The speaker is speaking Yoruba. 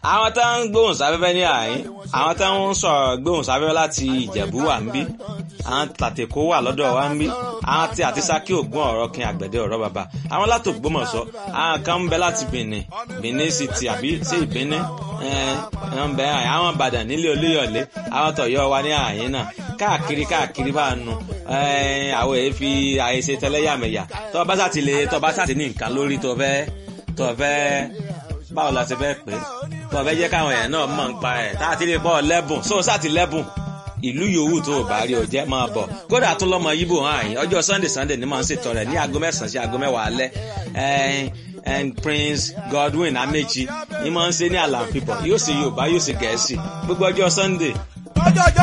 àwọn tó ń gbóhùn sáfẹ́fẹ́ ní àyín àwọn tó ń sọ̀rọ̀ gbóhùn sáfẹ́fẹ́ láti ìjẹ̀bú wà ń bí àwọn tàtẹ̀kọ́ wà lọ́dọ̀ wa ń bí àwọn tí àti sákì ògùn ọ̀rọ̀ kin àgbẹ̀dẹ ọ̀rọ̀ bàbá àwọn láti Ògbómọ̀ṣọ́ àwọn kan ń bẹ láti Benin Benin City àbí sí ìbíní ń bẹ àwọn Ìbàdàn nílé Olúyọ̀lé àwọn tọ̀yọ́ wa ní àyín náà káàkiri káàkiri bá nu àwọn èyí fi àyèsè tẹlẹ́yàmẹ̀yà tó bá sàtì lè tó bá sàtì ní nǹkan lórí tó fẹ́ tó fẹ́ báwo la ṣe fẹ́ pè é tó fẹ́ jẹ́ káwọn èèyàn náà mọ̀ ń pa ẹ̀ tá a ti lè pọ̀ lẹ́bùn sóò sàtì lẹ́bùn ìlú yòówù tó o bá rí o jẹ́ máa bọ̀ kódà tún lọ́mọ yíbò hàn yín ọjọ́ sunday sunday ni màá ń ṣètò rẹ̀ ní aago mẹ́sàn-án sí aago mẹ́wàá alẹ́ and prince godwin amechi ni màá ń ṣe ní àlàáfíà yóò ṣe yorùbá yóò ṣe gẹ̀ẹ́sì gbogbo ọjọ́ sunday. ọjọ́ ọjọ́